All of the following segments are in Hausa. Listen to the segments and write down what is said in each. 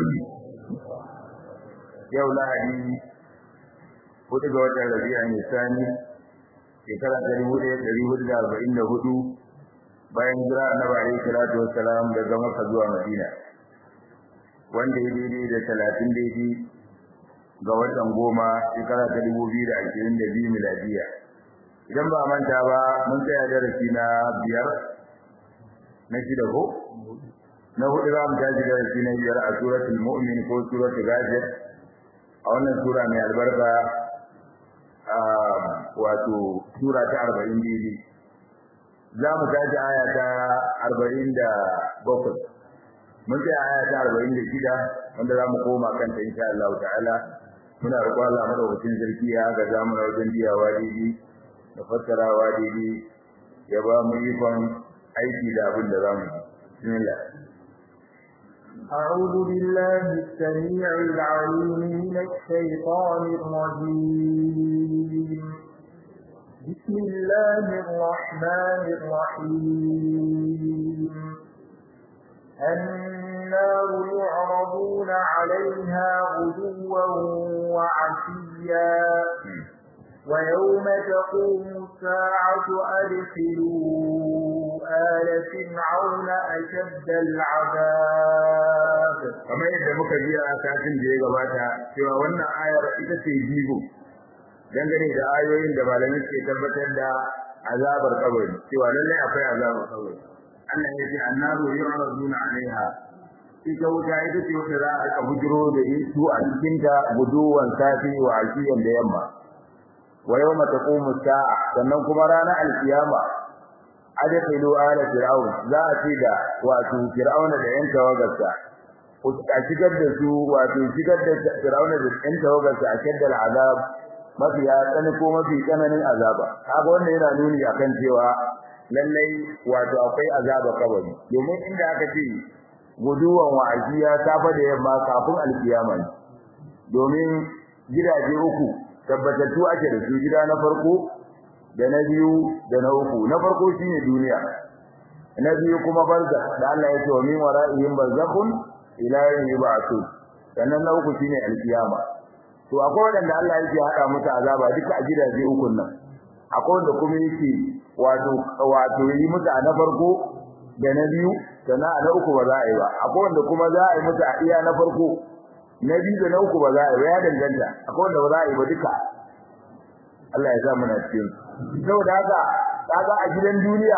yau lahadi hudu ga watan rabi'a ne sani shekara ta dubu ɗaya ɗari hudu da arba'in da hudu bayan jira annabi alaihi salatu wassalam daga Makka zuwa Madina wanda ya daidai da talatin daidai ga watan goma shekara ta dubu biyu da ashirin da biyu miladiya idan ba manta ba mun tsaya darasi na biyar na shida ko na hudu za mu tashi darasi na biyar a suratul mu'min ko suratul ghafir a wannan sura mai albarka wato sura ta arba'in daidai za mu tashi aya ta arba'in da bakwai mun tsaya aya ta arba'in da shida wanda za mu koma kanta insha Allah ta'ala muna roƙon Allah madaukakin sarki ya ga zamu na wajen biyawa daidai da fassarawa daidai ya ba mu ikon aiki da abin da zamu yi bismillah أعوذ بالله السميع العليم من الشيطان الرجيم بسم الله الرحمن الرحيم النار يعرضون عليها غدوا وعشيا ويوم تقوم الساعة أدخلوا آل فرعون أشد العذاب kamar yadda muka ji a satin da ya gabata cewa wannan ayar ita ce jigo dangane da ayoyin da malamai suke tabbatar da azabar kabari cewa lallai akwai azabar kabari Allah ya ce annaru yu'raduna 'alaiha ita wuta ita ce wata za a bujiro da su a cikin ta guduwan safi wa ashiyan da yamma wa yawma taqumu sa'a sannan kuma ranar alkiyama adkhilu ala fir'aun za a ce da wato fir'auna da yan tawagarsa a shigar da su wato shigar da fir'auna da yan tawagarsa a shaddal azab mafi ya tsani ko mafi tsananin azaba kaga wannan yana nuni akan cewa lallai wato akwai azaba kabari domin inda aka ce guduwan wa'aziya safa da yamma kafin alkiyama domin gidaje uku tabbatattu ake da su gida na farko da na biyu da na uku na farko shine duniya na biyu kuma barza da Allah ya ce wa min wara'ihim barzakhun ila yawmi yub'athun sannan na uku shine alkiyama to akwai wanda Allah yake hada musu azaba duka a gidaje uku nan akwai wanda kuma yake wato wato yi musu a na farko da na biyu sannan a na uku ba za a yi ba akwai wanda kuma za a yi musu a iya na farko na biyu da na uku ba za a yi ba ya danganta akwai wanda ba za a yi ba duka Allah ya sa muna cikin saboda haka kaga a gidan duniya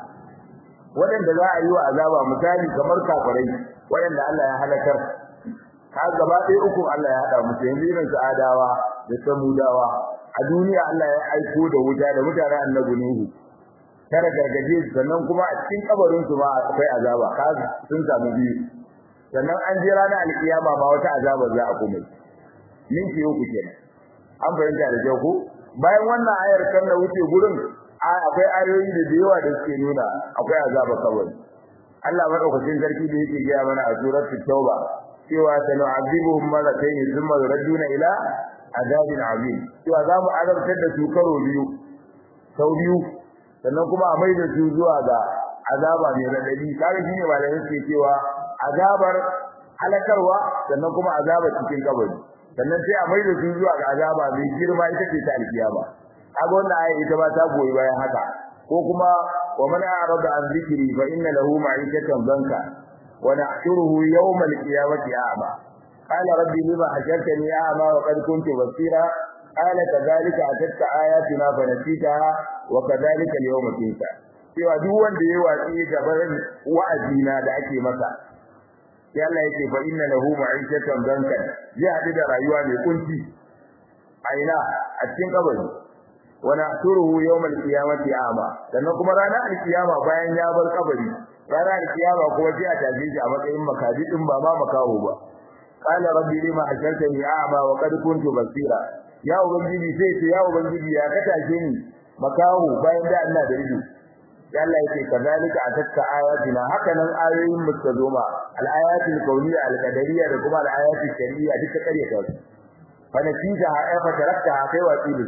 waɗanda za a yi wa azaba misali kamar kafirai waɗanda Allah ya halakar ka gaba ɗaya uku Allah ya haɗa musu yanzu irin su adawa da samudawa a duniya Allah ya aiko da wuta da mutanen annabi Nuhu tare gargaje sannan kuma a cikin kabarin su ma akwai azaba ka sun samu biyu sannan an je ranar alkiyama ma wata azaba za a kuma min ke uku kenan an fahimta da kyau ko bayan wannan ayar kan da wuce gurin akwai ayoyi da da yawa da suke nuna akwai azaba kabari Allah madaukakin sarki da yake gaya mana a suratul tauba cewa sanu'azibuhum marratayn thumma yuraduna ila azabin azim cewa za mu azabtar da su karo biyu sau biyu sannan kuma a maida su zuwa ga azaba mai radadi kaga shine malamin suke cewa azabar halakarwa sannan kuma azabar cikin kabari sannan sai a maida su zuwa ga azaba mai girma ita ce ta alkiyama kaga wannan aya ita ba ta goyi bayan haka ko kuma wa man a'rada an dhikri fa inna lahu ma'ikatan danka wa nahshuruhu yawm al-qiyamati a'ma qala rabbi lima hashartani a'ma wa qad kuntu basira qala kadhalika atatka ayatuna fa nasitaha wa kadhalika al-yawma tunsa cewa duk wanda yayi watsi gaban wa'azina da ake masa sai Allah yake fa inna lahu ma'ikatan danka zai hadu da rayuwa mai kunci aina a cikin kabari wa nahsuruhu yawmal qiyamati a'ma sannan kuma ranar alkiyama bayan ya bar kabari ranar alkiyama kuma sai a tafi shi a matsayin makaji din ba ma makaho ba qala rabbi lima hashartani a'ma wa qad kuntu basira ya ubangiji sai ce ya ubangiji ya ka tashe ni makaho bayan da Allah da ido ya Allah yake kazalika atatka ayatina hakanan ayoyin mu ta zo ma al-ayatul kauniyya al-qadariyya da kuma al-ayatul shar'iyya duka kare ta fa natija ha fa tarakta kai wa tilu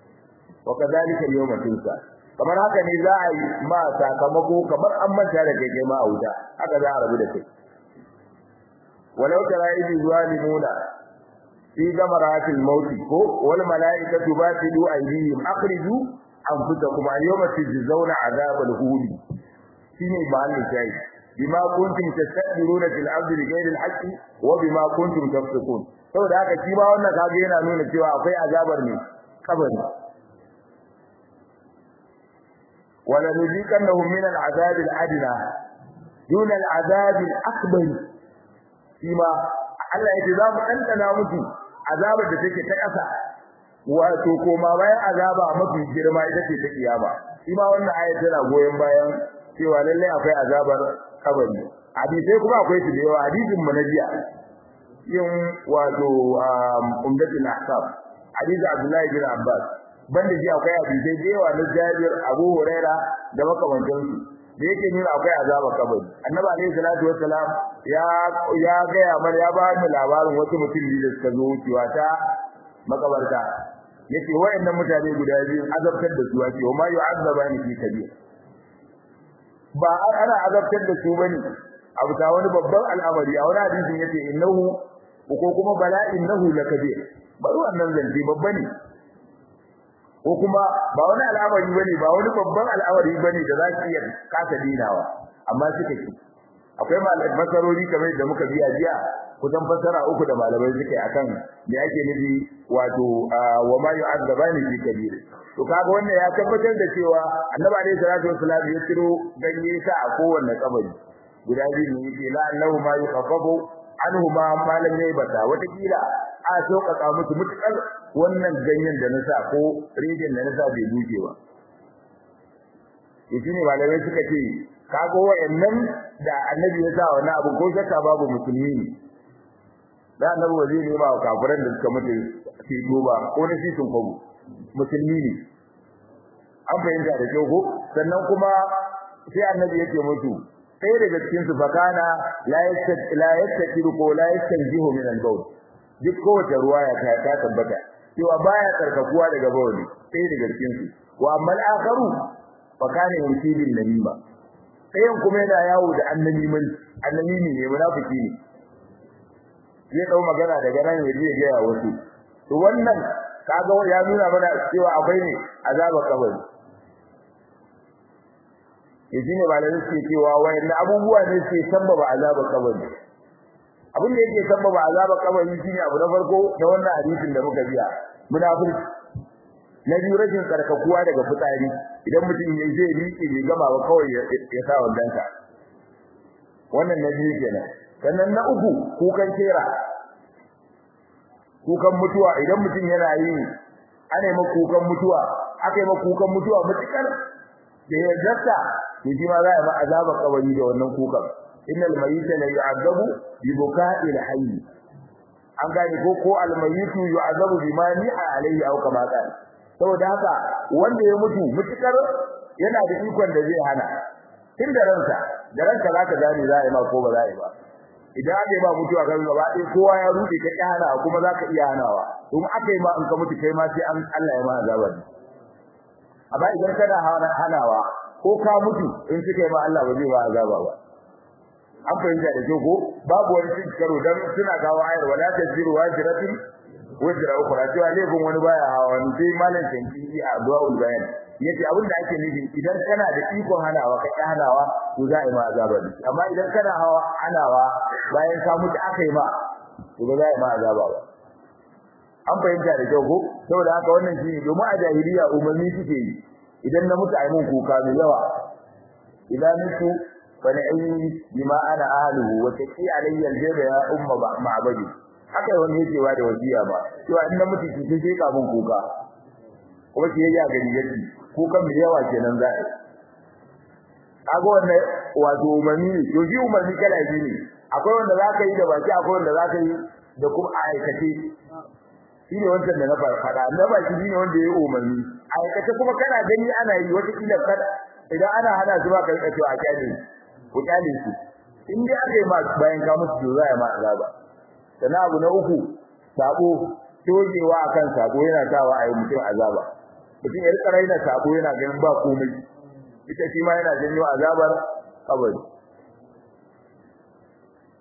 wa kadhalika al-yawma tunsa kamar haka ne za a yi ma sakamako kamar an manta da kai kai ma a wuta haka za a rabu da kai walau tara idh zalimuna fi gamaratil maut ko wal malaikatu batidu aydihim akhriju anfusakum al-yawma tujzauna adhabal huli shine mahallin shayi bima kuntum tastakbiruna fil ardi bighayri al-haqqi wa bima kuntum tafsukun saboda haka shi ma wannan kage yana nuna cewa akwai azabar ne kabari wala nuziqannahum min al-azab al-adna duna al-azab al-akbar shi ma Allah ya ce za mu ɗanɗana musu azabar da take ta ƙasa wato koma bayan azaba mafi girma ita ce ta kiyama shi ma wannan ayat tana goyon bayan cewa lallai akwai azabar kabari hadisai kuma akwai su da yawa hadisin mu na jiya yin wato umdatul ahkam hadisi Abdullahi bin Abbas banda ji akwai hadisai da yawa na Jabir Abu Huraira da makamantansu da yake nuna akwai azaba kabari annabi alayhi salatu wassalam ya ya ga ya mar ya ba mu labarin wasu mutum biyu da suka zo wucewa ta makabarta yace wayannan mutane guda biyu azabtar da su wace wa ma yu'azzabani fi kabir ba ana azabtar da su bane abu ta wani babban al'amari a wani hadisin yace innahu ko kuma bala innahu lakabir bari wannan zance babba ne ko kuma ba wani al'amari bane ba wani babban al'amari bane da za ki iya kasa dinawa amma suka ki akwai malamai masarori kamar da muka biya jiya kusan fasara uku da malamai suke akan me ake nufi wato wa ma yu'azzabani fi kabir to kaga wannan ya tabbatar da cewa annabi alaihi salatu wassalam ya tiro ganye sa a kowanne kabari guda biyu ne yake la annahu ma yukhaffafu anhu ma malam yayi bata wata kila a sauƙaƙa musu mutukar wannan ganyen da na sa ko rijin da na sa bai buke ba yace ne malamai suka ce kago wayannan da annabi ya sa wannan abu ko shakka babu musulmi ne da annabi waje ne ba kafiran da suka mutu ke duba ko na shi sun kwabu musulmi ne an fahimta da kyau ko sannan kuma sai annabi yake mutu sai daga cikin su fakana la yastad la yastakiru ko la yastanjihu min al-bawl duk kowace ruwaya ta ta tabbata cewa baya tsarkakuwa daga bawli sai daga cikin su wa amma al-akharu fakana yusibin namima sayan kuma yana yawo da annamimin annamimi ne munafiki ne zai dau magana daga nan ya je ga wasu to wannan kaga ya nuna mana cewa akwai ne azaba kabari yaji ne malamin suke cewa wayannan abubuwa ne suke sabbaba azaba kabari abin da yake sabbaba azaba kabari shine abu na farko da wannan hadisin da muka biya munafiki na biyu rashin karkakuwa daga fitsari idan mutum ya je riƙe bai gama ba kawai ya sa wandanka wannan na biyu kenan sannan na uku kukan kera kukan mutuwa idan mutum yana yi ana yi kukan mutuwa aka yi kukan mutuwa mutukar da ya zata to shi ma za a yi azaba kabari da wannan kukan innal mayyita la yu'adabu bi buka'il hayy an gane ko ko al mayyitu yu'adabu bima ni'a alayhi aw kama qala saboda haka wanda ya mutu mutukar yana da ikon da zai hana tun da ransa da ranka zaka gane za a yi ma ko ba za a yi ba idan aka yi ba mutuwa kan gaba ɗaya kowa ya rude ka ƙi hana kuma za ka iya hanawa in aka yi ma in ka mutu kai ma sai an Allah ya ma azaba ne amma idan kana hanawa ko ka mutu in suka yi ma Allah ba zai ba azaba ba an fahimta da kyau ko babu wani cin karo dan suna kawo ayar wala taziru wajratin wajra ukhra cewa laifin wani baya hawa wani sai malam tanki a du'aul bayan yace abin da ake nufi idan kana da ikon hanawa ka ki hanawa to za a yi ma azaba ne amma idan kana hawa hanawa bayan ka mutu aka yi ma to ba za a yi ma azaba ba an fahimta da kyau ko saboda haka wannan shi ne domin a jahiliya umarni suke yi idan na mutu a yi mun kuka mai yawa idan mutu fa na'ini bima ana ahluhu wa taqi alayya aljaba ya umma ma'badi haka wani yake wa da wasiya ba cewa in na mutu ki sai ka mun kuka kuma ki yaga gari yake kukan mai yawa kenan za a kaga wannan wato umarni ne to shi umarni kala biyu ne akwai wanda za ka yi da baki akwai wanda za ka yi da kuma a aikace shi ne wancan da na faɗa na baki shi ne wanda ya yi umarni a aikace kuma kana gani ana yi wata kila kada idan ana hana su ba ka rika cewa a kyale ku kyale su in dai aka yi ma bayan ka musu to za a yi ma azaba sannan abu na uku sabo togewa akan sabo yana sawa a yi mutum azaba mutum ya rika raina sabo yana ganin ba komai ita shi ma yana janyo azabar kabari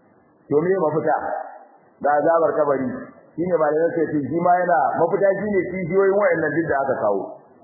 to me mafita da azabar kabari shine malamin sai ce shi ma yana mafita shine kishiyoyin wayannan duk da aka kawo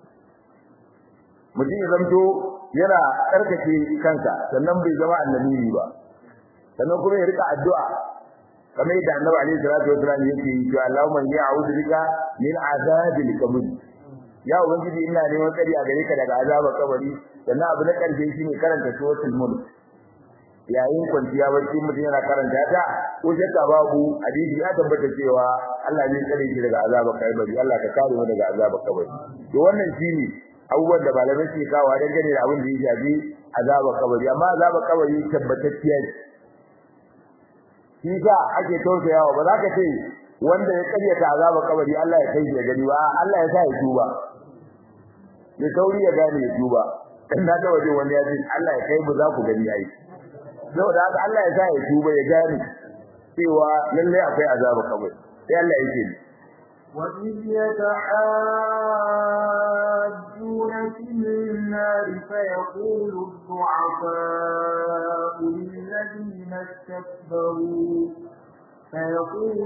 mutum ya zamto yana karkace kansa sannan bai zama annabi ba sannan kuma ya rika addu'a kamar yadda annabi alaihi salatu wasallam yake yi to Allahumma inni a'udhu bika min azabil qabr ya ubangiji ina neman tsari a gare ka daga azabar kabari sannan abu na karshe shine karanta suratul mulk yayin kwanciya barci mutum yana karanta ta ko shakka babu hadisi ya tabbata cewa Allah ne tsare shi daga azabar kabari Allah ka kare mu daga azabar kabari to wannan shine abubuwan da malamai suke kawo dangane da abin da ya shafi azabar kabari amma azabar kabari tabbatacciya ce shi sa ake tausayawa ba za ka ce wanda ya karyata azabar kabari Allah ya kai shi ya gani ba Allah ya sa ya tuba ya sauri ya gane ya tuba dan na ga waje wanda ya ce Allah ya kai mu za ku gani yayi saboda haka Allah ya sa ya tuba ya gane cewa lalle akwai azabar kabari sai Allah yake ni وإذ يتحاجون في النار فيقول الضعفاء للذين استكبروا فيقول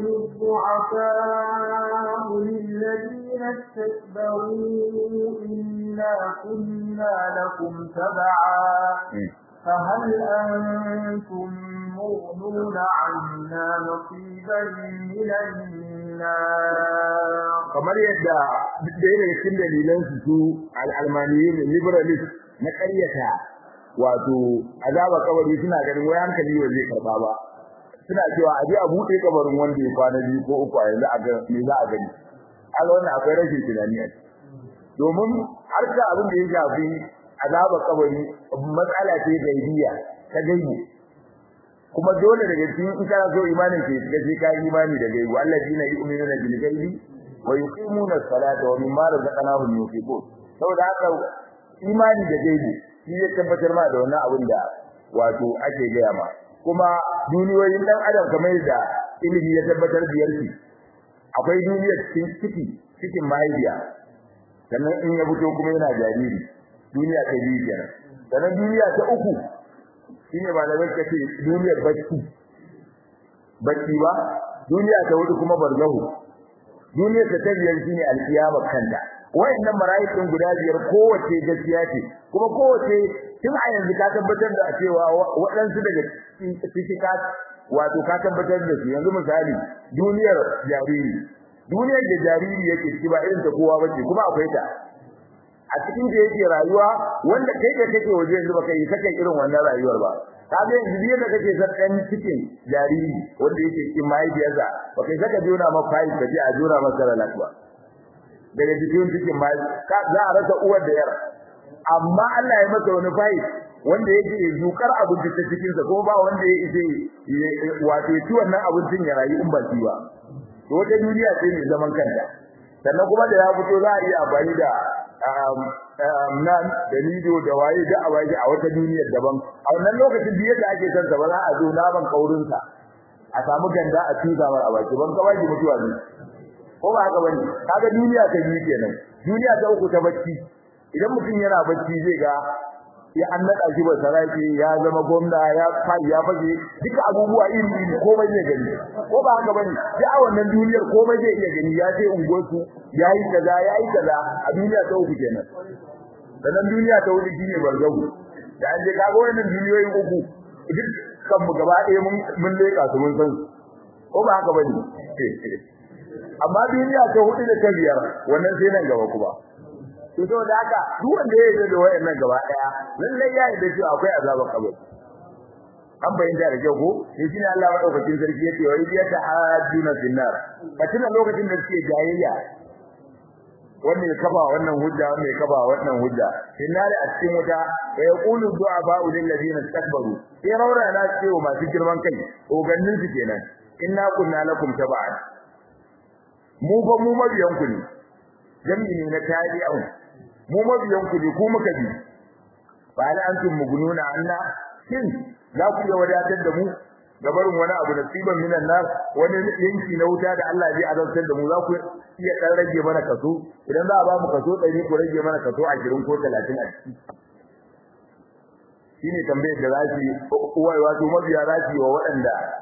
الضعفاء للذين استكبروا إنا كنا لكم تبعا فهل أنتم مغنون عنا نصيبا من النار kamar yadda duk da yake cikin dalilan su su al-almaniyin liberalist na ƙaryata wato azaba kabari suna ganin wai hankali ba zai karba ba suna cewa a je a bude kabarin wanda ya kwana biyu ko uku a yanzu a ga me za a gani kaga wannan akwai rashin tunani a domin har da abin da ya shafi azaba kabari matsala ce gaibiya ta gaibi kuma dole daga cikin in kana so imanin ke shiga sai ka imani da gaibi allazina yu'minuna bil ghaibi wa yuqimuna as-salata wa mimma razaqnahum yunfiqun saboda haka imani da gaibi shi ya tabbatar ma da wannan abin da wato ake gaya ma kuma duniyoyin dan adam kamar da ilimi ya tabbatar biyar shi akwai duniyar cikin ciki cikin mahaifiya sannan in ya fito kuma yana jariri duniya ta biyu kenan sannan duniya ta uku shine malamai suka ce duniyar bacci bacci ba duniya ta hudu kuma barzahu duniyar ta biyar shine alkiyama kanta wayannan marayikin guda biyar kowace gaskiya ce kuma kowace tun a yanzu ka tabbatar da cewa waɗansu daga cikin ka wato ka tabbatar da su yanzu misali duniyar jariri duniyar da jariri yake ciki ba irin ta kowa bace kuma akwai ta a cikin da yake rayuwa wanda kai da kake waje yanzu baka yi saka irin wannan rayuwar ba kaga yanzu biye da kake san dan cikin jariri wanda yake cikin mahaifiyarsa baka yi saka jona ma fayi ka je a jona masa lafiya daga cikin cikin mai ka za a rasa uwar da yar amma Allah ya masa wani fayi wanda yake zukar abinci ta cikin sa ko ba wanda ya ise wato ci wannan abincin ya rayu in ba shi ba to wata duniya ce mai zaman kanta sannan kuma da ya fito za a iya amfani da nan da lido da waye da a waje a wata duniyar daban a wannan lokacin da yadda ake san ba za a zo naman kaurin sa a samu ganda a tuza mar a baki ban kawai mutuwa ne ko ba haka bane kaga duniya ta biyu kenan duniya ta uku ta bacci idan mutum yana bacci zai ga ya an nada shi ba saraki ya zama gwamna ya fai ya fage duka abubuwa iri iri komai zai gani ko ba haka bane ya a wannan duniyar komai zai iya gani ya je unguwarsu yayi kaza yayi kaza a duniya ta uku kenan sannan duniya ta hudu shine barzahu da an je kaga wannan duniyoyin uku duk kan mu gaba ɗaya mun mun leka su mun san ko ba haka bane amma duniya ta hudu da ta biyar wannan sai nan gaba kuma to da haka duk wanda ya yi da wayannan gaba daya lalle ya yi da cewa akwai azabar kabari an bayyana da kyau ko shi ne Allah madaukakin sarki yake wa idiya ta hajjuna finnar katin lokacin da suke jayayya wannan ya kaba wannan hujja wannan ya kaba wannan hujja finnar a cikin wuta wa yaqulu du'aba lil ladina istakbaru sai raura na cewa masu girman kai ogannin su kenan inna kunna lakum tab'an mu fa mu mabiyan ku ne jami'i ne na tabi'un mu mabiyan ku ne ku muka bi ba la antum mugununa anna shin za ku iya wadatar da mu da barin wani abu nasiban minan nar wani yanki na wuta da Allah zai azabtar da mu za ku iya dan rage mana kaso idan za a ba mu kaso 100 ku rage mana kaso 20 ko 30 a ciki shine tambayar da zasu uwai wato mabiya zasu wa waɗanda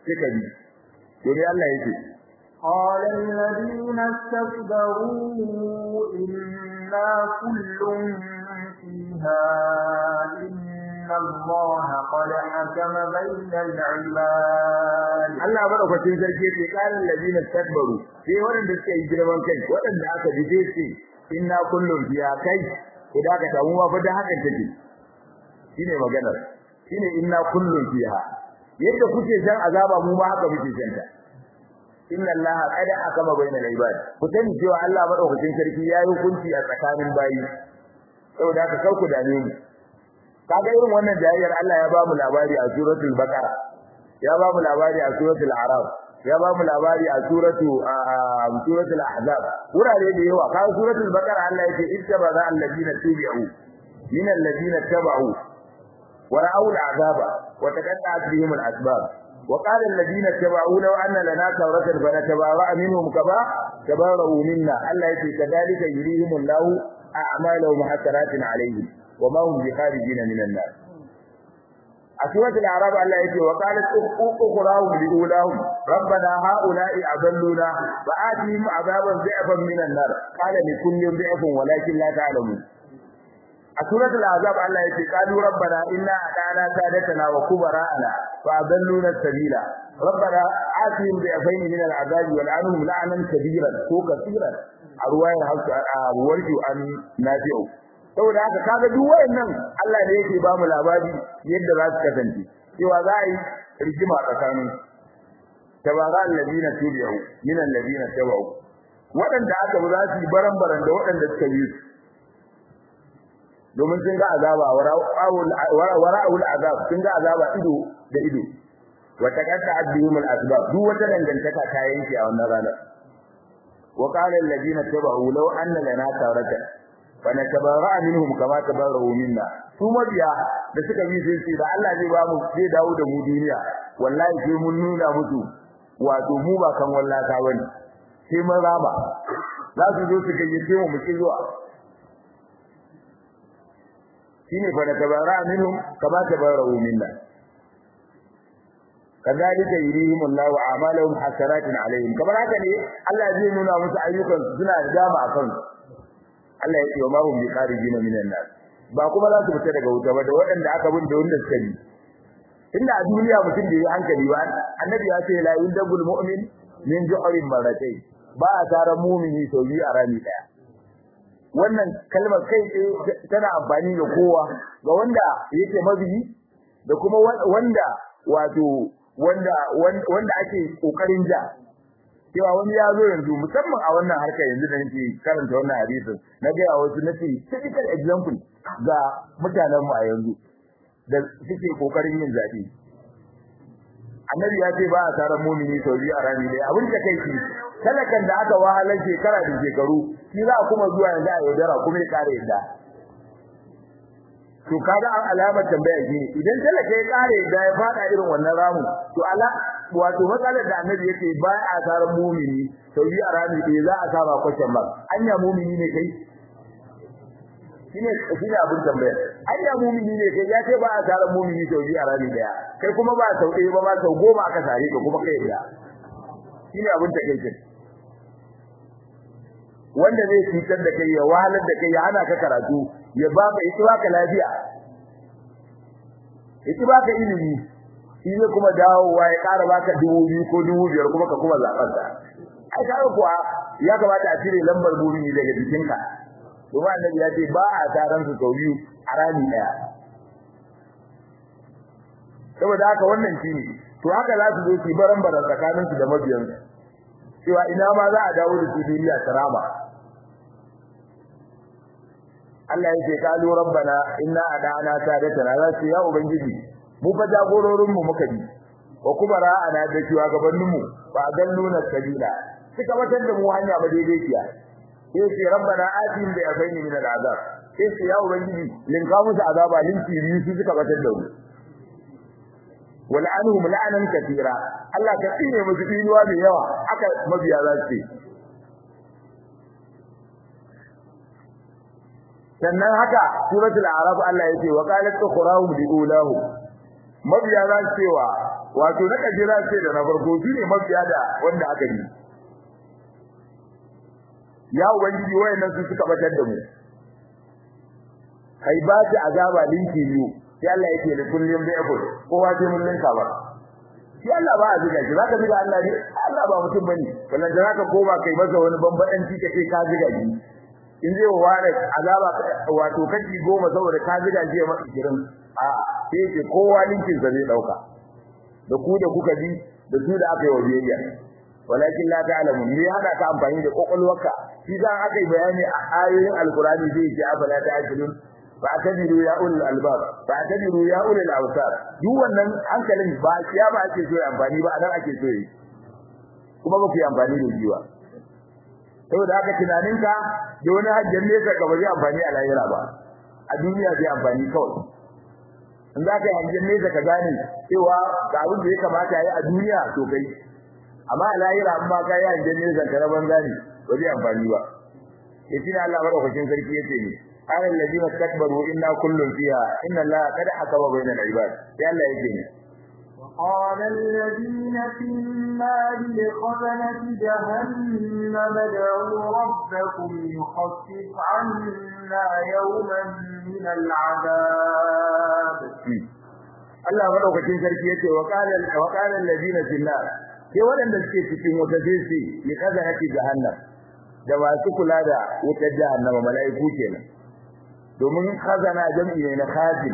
suka bi to ne Allah yake قال الذين استكبروا إنا كل فيها إن الله قد حكم بين العباد Allah madaukakin sarki yake kalan ladina takbaru sai waɗanda suka yi girman kai waɗanda aka bije su inna kullum biya kai idan ka tamu ma fa da haka take shine maganar shine inna kullum fiha yadda kuke san azaba mu ma haka muke san ta inna allaha qad akama bainal ibad ku sani cewa Allah madaukakin sarki ya yi hukunci a tsakanin bayi saboda haka sauku dame mu kaga irin wannan jayyar Allah ya ba mu labari a suratul baqara ya ba mu labari a suratul araf ya ba mu labari a suratu suratul ahzab wurare da yawa kaga suratul baqara Allah yake ittabaza alladina tubi'u min alladina tabau wa ra'aw al'azaba wa taqatta'at bihim al'asbab wa qala alladina tabau law anna lana tawratan fanatabawa minhum kaba tabaru minna Allah yake kadalika yurihim Allahu a'malahum hasaratin alayhim wa ma hum bikharijin minan nar a suratul arab Allah yake wa qalat ukhrawhum liulahum rabbana haula'i adalluna fa atihim azaban dhi'fan minan nar qala li kullin dhi'fun walakin la ta'lamun a suratul azab Allah yake qalu rabbana inna ata'na sadatana wa kubara'ana fa adalluna sabila rabbana atihim dhi'fayn min al'azabi wal'anhum la'nan kabiran ko kaseeran a ruwayar hausa a warju an nafi'u saboda haka kaga duk wayannan Allah ne yake ba mu labari yadda za su kasance cewa za a yi rigima tsakanin tabara alladina tubi'u min alladina tabu wadanda aka ba za su yi baran-baran da wadanda suka yi su domin sun ga azaba wara'ul azab sun ga azaba ido da ido wa taqatta'at bihim al-asbab duk wata dangantaka ta yanke a wannan ranar wa qala alladina tabu law anna lana tawratan fanatabarra minhum kama tabarru minna su mabiya da suka bi sai sai da Allah zai ba mu zai dawo da mu duniya wallahi sai mun nuna musu wato mu ba kan wallata bane sai mun raba za su zo su gayyace mu mu zuwa shine fanatabarra minhum kama tabarru minna kadhalika yurihim Allahu a'malahum hasaratin alaihim kamar haka ne Allah zai nuna musu ayyukan suna da dama akan su Allah ya ce wa mahum biqarijin minan nar ba kuma za su fita daga wuta ba da waɗanda aka bin da wanda suka yi inda a duniya mutum da yi hankali ba annabi ya ce la yundabul mu'min min ju'rin marratay ba a tara mu'mini sau biyu a rami daya wannan kalmar kai tana amfani da kowa ga wanda yake mabiyi da kuma wanda wato wanda wanda ake kokarin ja cewa wani ya zo yanzu musamman a wannan harkar yanzu da nake karanta wannan hadisin na ga wasu nace typical example ga mutanen mu a yanzu da suke kokarin yin zabi annabi ya ce ba a tarar mumini sau biyu a rami dai abin da kai shi talakan da aka wahalar shekara da shekaru shi za a kuma zuwa yanzu a yaudara kuma ya kare yadda to kaga an alamar tambaya shi idan talaka ya kare da ya fada irin wannan ramu to ala wato matsalar da annabi yake ba a tarar mumini sau biyu a rami dai za a saba kwashin ba anya mumini ne kai shine shine abin tambaya anya mumini ne kai ya ce ba a tarar mumini sau biyu a rami daya kai kuma ba sau ɗaya ba ba sau goma aka sare ka kuma kai da shine abin takeitin wanda zai cutar da kai ya wahalar da kai ya hana ka karatu ya ba ka ita baka lafiya ita baka ilimi shi ne kuma dawowa ya ƙara baka dubu biyu ko dubu biyar kuma ka kuma zaɓar sa ai ka kuwa ya kamata a cire lambar buri daga jikinka domin annabi ya ce ba a taron su sau biyu a rami ɗaya saboda haka wannan shi ne to haka za su zo su baran baran tsakaninsu da mabiyansu cewa ina ma za a dawo da su duniya tarama Allah yake kalu rabbana inna adana sadatana za su ya ubangiji mu fa jagororin mu muka bi wa kubara ana da cewa gabanin mu ba dalluna sabila suka watar da mu hanya ba daidai kiya sai ce rabbana atin bi abaini min al'azab sai ce ya ubangiji linka musu azaba linki biyu su suka watar da mu wal'anhum la'anan katira Allah ka tsine musu dinuwa mai yawa aka mabiya za su sannan haka suratul a'raf Allah yake wa qalat ukhrahum liulahu mabiya za su cewa wato na kaje za ce da na farko shi ne mafiya da wanda aka yi ya ubangiji wayannan su suka batar da mu kai ba ta azaba linki biyu sai Allah yake da kullum da yabo kowa sai mun linka ba shi Allah ba a ziga shi zaka ziga Allah ne Allah ba mutum bane wannan da zaka koma kai masa wani bambadanci kace ka ziga shi in zai ware azaba wato kaci goma saboda ka ziga shi ma 20 a sai ce kowa linkin sa zai dauka da ku da kuka bi da su da aka yi wa biyayya walakin la ta'lamu me hada ka amfani da kokolwarka shi dan aka yi bayani a ayoyin alqur'ani zai ce afala ta'qilun fa'tadiru ya ulul albab fa'tadiru ya ulul awsar duk wannan hankalin ba ya ba ake so amfani ba anan ake so yi kuma ba ku yi amfani da jiwa saboda haka tunaninka da wani hajjar nesa ka ba zai amfani a lahira ba a duniya zai amfani kawai in za ka yi hajjar nesa ka gane cewa ga abin da ya kamata ya yi a duniya to kai amma a lahira in ba ka yi hajjar nesa ka na banza ne ba zai amfani ba ya tina Allah madaukakin sarki ya ce ne قال الذين استكبروا إنا كل فيها إن الله قد حكم بين العباد يا الله يجيني وقال الذين في النار لخزنة جهنم ادعوا ربكم يخفف عنا يوما من العذاب Allah madaukakin sarki yace wa qala wa qala alladhina fil nar ke wadanda suke cikin wata jinsi li kazanati jahannam da masu kula da wutar jahannama mala'iku kenan domin khazana jam'i ne na khazin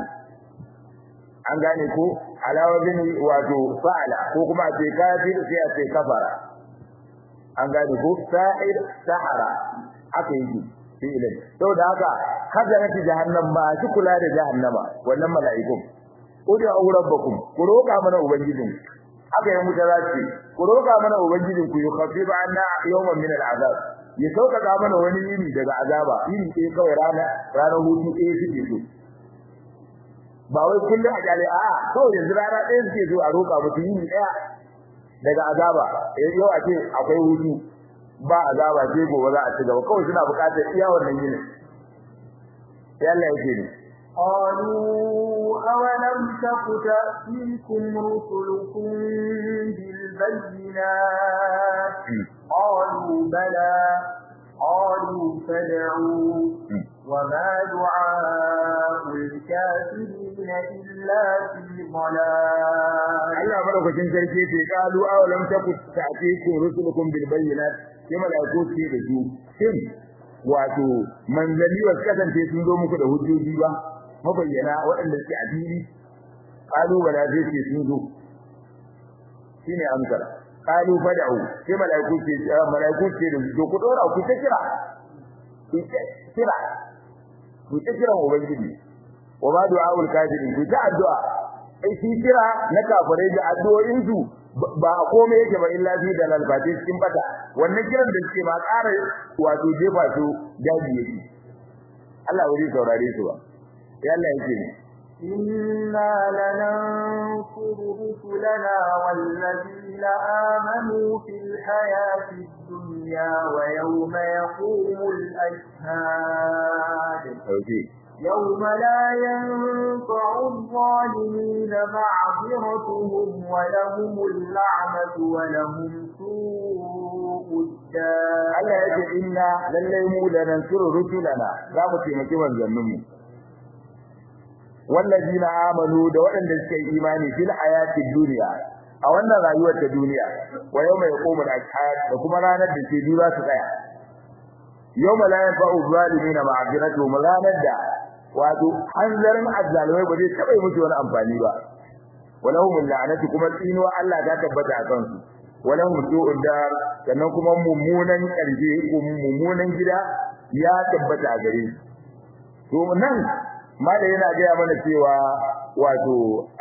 an gane ko alawa bin wato fa'ala ko kuma ce kafir sai a ce kafara an gane ko sa'ir sahara haka yake fi ilai saboda haka khazana ta jahannam ma shi kula da jahannama wannan mala'ikun udu rabbakum ku roka mana ubangijin haka ya mutarace ku roka mana ubangijin ku yukhaffifu anna yawman min al'azab ya sauƙaƙa mana wani yini daga azaba yini ɗaya kawai rana ranar hutu ɗaya suke so ba wai kullum a kyale a'a kawai yanzu rana ɗaya suke so a roƙa musu yini ɗaya daga azaba yau a ce akwai hutu ba azaba sai gobe za a ci gaba kawai suna buƙatar iya wannan yini sai Allah yake ne قالوا أولم تك تأتيكم رسلكم بالبينات قالوا بلى قالوا فادعوا وما دعاء الكافرين إلا في ضلال Allah madaukakin sarki ce kalu awalam taku ta'tikum rusulukum bil bayyinat kima da ku ce da su shin wato manzali wasu kasance sun zo muku da hujjoji ba mabayyana waɗanda suke a fili kalu wala zai ce sun zo shine amsar kalu fada'u sai malaiku ce malaiku ce da su ku dora ku ta kira ku ta kira ku ta kira ubangiji wa ma du'aul kafirin ku ta addu'a ai shi kira na kafirai da addu'o'in su ba a komai yake ba illa bi da lalbati cikin bata wannan kiran da suke ba ƙara wato jefa su daji yake Allah wuri saurare su ba sai Allah yake ne إنا لننصر رسلنا والذين آمنوا في الحياة الدنيا ويوم يقوم الأشهاد okay. يوم لا ينفع الظالمين معذرتهم ولهم اللعنة ولهم سوء الدار Allah yake inna lallai mu da nan suru rusulana za mu taimaki manzannin mu wallazina amanu da waɗanda suka yi imani fil hayati dunya a wannan rayuwar ta duniya wa yawma yaqumu al-ashhad da kuma ranar da ke dura su tsaya yawma la yanfa'u zalimina ma'aziratuhum ranar da wato hanzarin azzalimai ba zai taɓa yi musu wani amfani ba walahum la'anatu kuma tsinuwa Allah ta tabbata a kansu walahum su'ud dar sannan kuma mummunan ƙarshe ko mummunan gida ya tabbata a gare su to nan malai yana gaya mana cewa wato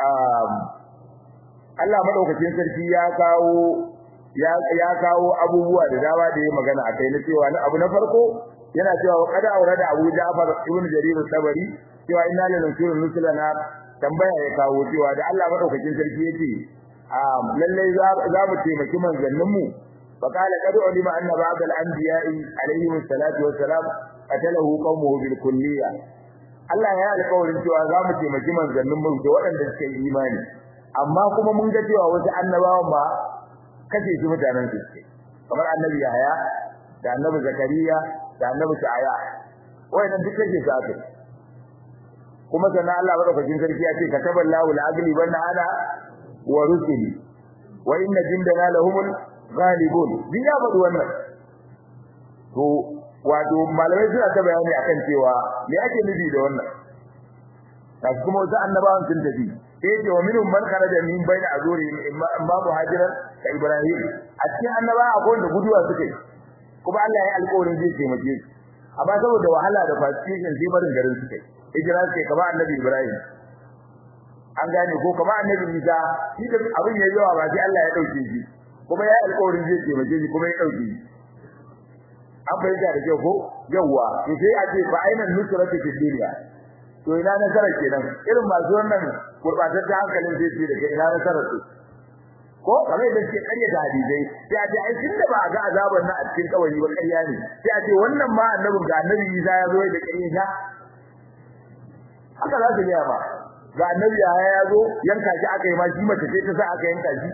Allah madaukakin sarki ya kawo ya ya kawo abubuwa da dama da ya magana akai na cewa na abu na farko yana cewa wa qad aurada Abu Ja'far ibn Jarir al-Tabari cewa inna lillahi wa inna tambaya ya kawo cewa da Allah madaukakin sarki yake lallai za mu taimaki manzannin mu fa qala qad ulima anna ba'd al-anbiya'i alayhi salatu wa salam qatalahu qawmuhu bil kulliyah Allah ya alƙawarin cewa za mu taimaki manzannin mu da waɗanda suka yi imani amma kuma mun ga cewa wasu annabawan ba kace su mutanen su kamar annabi Yahaya da annabi Zakariya da annabi Sa'aya wayannan duk kace su aka kuma sannan Allah madaukakin sarki ya ce kataballahu al-agli banna ana wa rusuli wa inna jindana lahumul ghalibun din ya faɗi wannan to wato malamai suna ta bayani akan cewa me ake nufi da wannan kashi kuma wasu annabawan sun tafi sai ce wa minhum man kharaja min bayna azuri imma muhajiran ka ibrahim a cikin annaba akwai wanda guduwa suka yi kuma Allah ya alƙawarin zai taimake su amma saboda wahala da fasihun sai barin garin suka yi hijira ce kamar annabi ibrahim an gane ko kamar annabi isa shi da abin ya yawa ba sai Allah ya dauke shi kuma ya alƙawarin zai taimake shi kuma ya dauke shi an bayyana da kyau ko yawwa to sai a ce fa ainan nusratu fid dunya to ina nasara kenan irin masu wannan gurbataccen hankalin zai ce daga ina nasara su ko kamar da suke karya da hadisai sai a ce ai tunda ba a ga azaban nan a cikin kawai ba ƙarya ne sai a ce wannan ma annabin ga annabi Isa ya zo da ƙarya ta haka za su yi ba ga annabi ya ya zo yanka shi aka yi ma shi mace ce ta sa aka yanka shi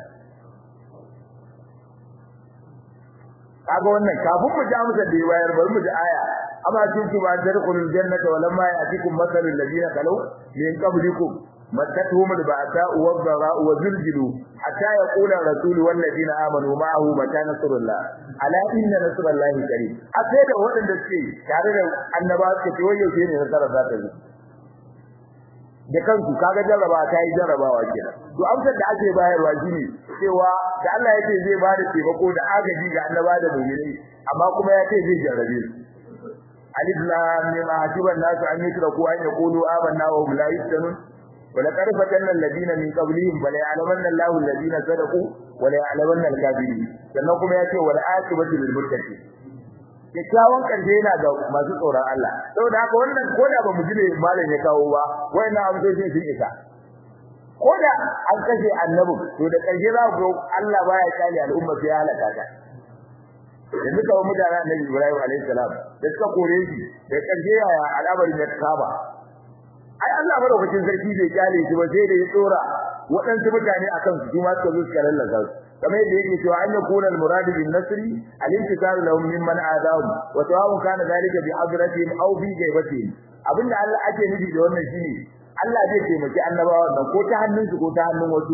kaga wannan kafin mu ji amsar da ya bayar bari mu ji aya amma tun ku ba tadkhulul jannata wa lamma ya'tikum mathalul ladina qalu min qablikum mattatuhum al-ba'sa'u wad-dhara'u wa zulzilu hatta yaqula ar-rasul wal ladina amanu ma'ahu mata nasrullah ala inna nasrallahi qarib akai da waɗanda suke tare da annabawa suke ce wayo ne nasara za ta zo da kanku kaga jarraba ta yi jarrabawa kenan to amsar da ake bayarwa shine cewa da Allah yake zai ba da taimako da agaji ga annaba da mu'mini amma kuma ya ce zai jarrabe su alif lam mim hasiban nasu an yutraku an yaqulu amanna wa hum la yuftanun wa laqad fatanna alladhina min qablihim bal ya'lamanna Allahu alladhina sadaqu wa la ya'lamanna al-kadhibin sannan kuma ya ce wal aqibatu lil muttaqin kyakkyawan karshe yana ga masu tsoron Allah saboda haka wannan koda ba mu jire malam ya kawo ba wayannan amsoshin sun isa koda an kashe annabi to da karshe za ku Allah baya kyale al'umma sai halaka ta yanzu kawai mutane annabi Ibrahim alaihi salam da suka kore shi da karshe yaya al'amarin ya kaba ai Allah madaukakin sarki bai kyale shi ba sai da ya tsora waɗansu mutane akan su kuma suka zo suka lallasa su kamar yadda yake cewa an yakuna al-murad bin nasri al-intisar lahum mimman adahum wa tawabun kana zalika bi hadratihim aw bi gaibatihim abinda Allah ake nufi da wannan shine Allah zai taimaki annabawa nan ko ta hannunsu ko ta hannun wasu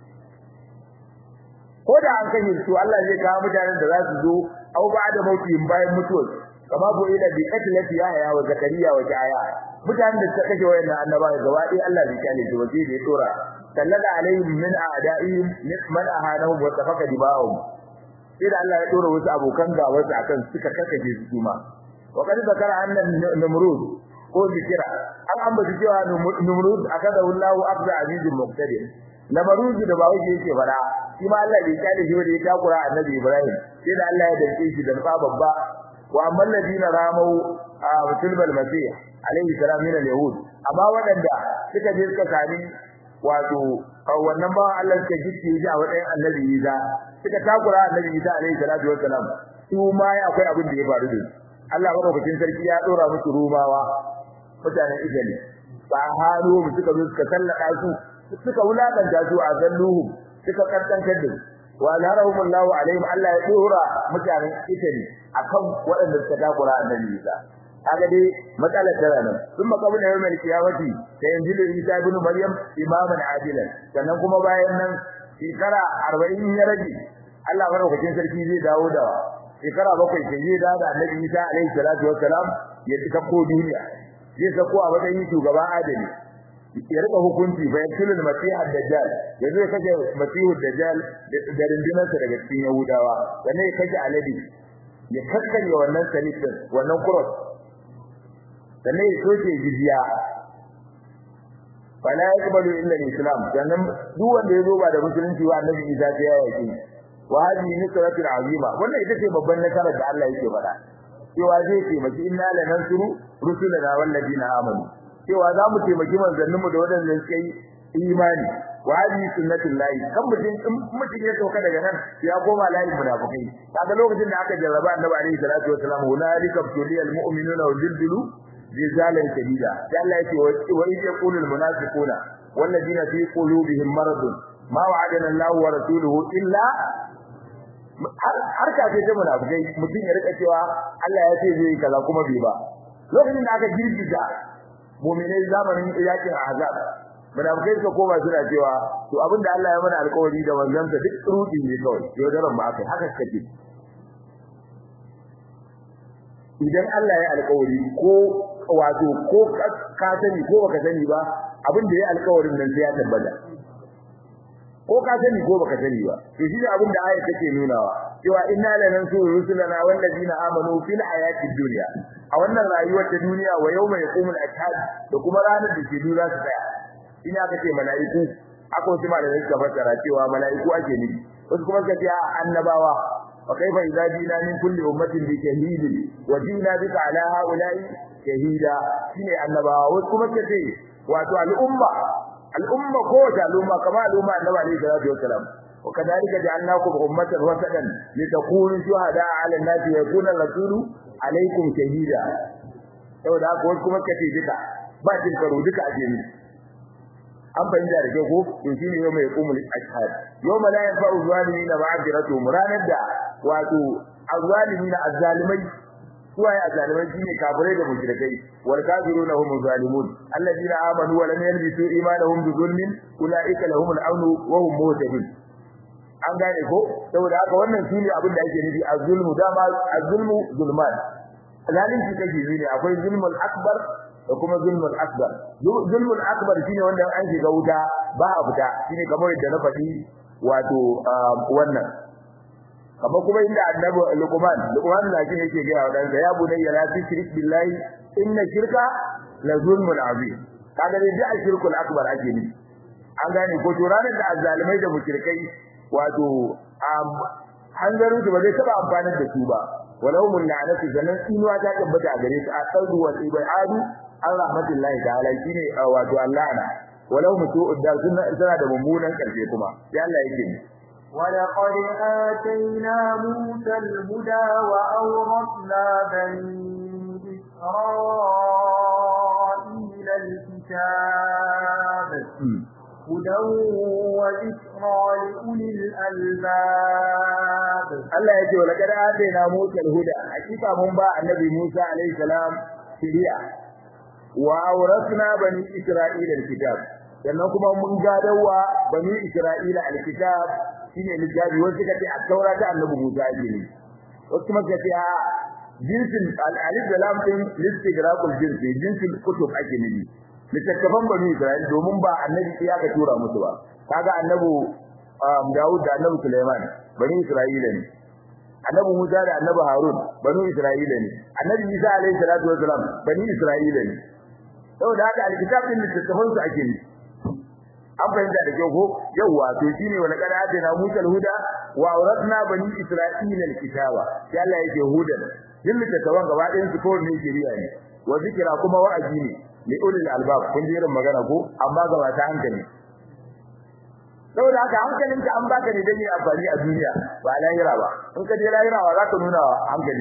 ko da an kashe su Allah zai kawo mutanen da za su zo aw ba'da mautihim bayan mutuwar kama bu ila bi qatlati yahya wa zakariya wa jaya mutanen da suka kashe wayannan annabawa gaba ɗaya Allah bai kale su waje da ya tora sallada alaihim min a'da'ihim man ahanahum wa tafaka dibahum sai da Allah ya dora wasu abokan gaba su akan suka karkace su kuma wa qad zakara anna numrud ko zikira an ambaci cewa numrud akada wallahu afza azizul muqtadir namarud da bawo yake fara shi ma Allah bai kale shi da ya takura annabi Ibrahim sai da Allah ya dace shi da fa babba wa amman ladina ramau a musulmal masih alaihi salam min al-yahud amma wadanda suka je suka sami wato wannan ba Allah suka gicce shi a wadan annabi Isa suka takura annabi Isa alaihi salatu wassalam su ma akwai abin da ya faru da Allah madaukakin sarki ya dora musu rumawa mutanen Italy ba haro mu suka zo suka sallaka su suka wulakanta su a zalluhum suka karkantar da wa alharahum Allah alaihim Allah ya dora mutanen Italy akan waɗanda suka takura annabi Isa kaga dai matsalar tana nan kuma kabin da yawmal kiyamati sai yanzu Isa ibn Maryam imaman adilan sannan kuma bayan nan shekara 40 ya rage Allah madaukakin sarki zai dawo da shekara bakwai sai zai dawo da Annabi Isa alaihi salatu wassalam ya tuka ko duniya zai sako a matsayin shugaban adali ya rika hukunci fa yakulul masih ad-dajjal yanzu ya kace masih ad-dajjal da rindinarsa daga cikin yahudawa sannan ya kace aladi ya kakkanye wannan salifin wannan cross sannan ya soke jizya fala yaqbalu illa al-islam sannan duk wanda ya zo ba da musulunci wa annabi Isa sai ya yake wa hadhihi nusratul azima wannan ita ce babban nasarar da Allah yake faɗa cewa zai taimaki inna lanansuru rusulana wal ladina amanu cewa za mu taimaki manzannin mu da wadanda suka yi imani wa hadhihi sunnatul lahi kan mutum in mutum ya sauka daga nan ya koma layin munafikai kaga lokacin da aka jarraba annabi alaihi salatu wasalam hunalika tuliyal mu'minuna wa zilzilu زلزالا شديدا قال الله يتي وإذ يقول المنافقون والذين في قلوبهم مرض ma wa'adana Allah wa rasuluhu illa har ka ce ta munafikai mutum ya rika cewa Allah ya ce zai kaza kuma bai ba lokacin da aka girgiza mu'minai zamanin yakin azab munafikai suka koma suna cewa to abinda Allah ya mana alƙawari da wanzansa duk rudi ne kawai yaudaran ba aka haka suka ce idan Allah ya alƙawari ko wato ko ka sani ko baka sani ba abin da ya alƙawarin nan sai ya tabbata ko ka sani ko baka sani ba to shi ne abin da ayat take nunawa cewa inna lanansuru rusulana wallazina amanu fil hayatid dunya a wannan rayuwar ta duniya wa yawma yaqumul ashhad da kuma ranar da ke dura su tsaya ina ka ce mala'iku akwai wasu malamai suka fassara cewa mala'iku ake nufi wasu kuma suka ce annabawa وكيف إذا جئنا من كل أمة بشهيد وجئنا بك على هؤلاء شهيدا شيء النبا وكما كتي واتو الأمة الأمة قوة الأمة كما الأمة النبي عليه الصلاة والسلام وكذلك جعلناكم أمة وسطا لتكونوا شهداء على الناس ويكون الرسول عليكم شهيدا saboda haka wasu kuma kace duka ba cin karo duka a jini an fahimta da kyau ko to shine yau mai kumul ashhad yau la yanfa'u zalimina ma'adiratuhum ranar da wato azzalimina azzalimai suwaye azzalimai shine kafirai da mushrikai wal kafiruna hum zalimun alladheena amanu wa lam yalbisu imanahum bi zulmin ulaika lahum al-amn wa hum muhtadun an gane ko saboda haka wannan shine abin da ake nufi az-zulmu dama az-zulmu zulman zalunci kake ne akwai zulmul akbar da kuma zulmul akbar zulmul akbar shine wanda an shiga wuta ba a fita shine kamar yadda na faɗi wato wannan kamar kuma inda annabi luqman luqman da shi yake ga wa dansa ya bunayya la tushrik billahi inna shirka la zulmun azim kaga dai da shirkul akbar ake ni an gane ko to ranar da azzalimai da mushrikai wato hanzarin su ba zai taba amfanar da su ba walau mun la'anatu zanan inuwa ta tabbata a gare su a saudu wal ibadu an rahmatullahi ta'ala shine wato Allah na walau mutu da sunna tana da mummunan karshe kuma sai Allah yake ni ولقد آتينا موسى الهدى وأورثنا بني إسرائيل الكتاب هدى وذكرى لأولي الألباب الله يجي ولقد آتينا موسى الهدى حقيقة من باع النبي موسى عليه السلام شريعة وأورثنا بني إسرائيل الكتاب sannan kuma mun gadawa bani Isra'ila alkitab shine littafi wasu kace a taura ta annabi Musa ne wasu kuma kace a jinsin al-alif da lam din listigraqul jinsi jinsin kutub ake nufi littattafan bani Isra'ila domin ba annabi ya ka tura musu ba kaga annabi Dawud da annabi Sulaiman bani Isra'ila ne annabi Musa da annabi Harun bani Isra'ila ne annabi Isa alaihi salatu wasalam bani Isra'ila ne saboda haka alkitab din littattafan su ake nufi an fahimta da kyau ko yawa to shine wala kada na Musa huda wa auratna bani Isra'ila alkitaba sai Allah yake hudan din littattafan gaba ɗayan su ko ne shari'a ne wa zikira kuma wa'azi ne li ulil albab kun ji irin magana ko amma gaba ta hankali saboda haka hankalin ka an baka ne dan yi amfani a duniya ba lahira ba in ka je lahira wa zaka nuna hankali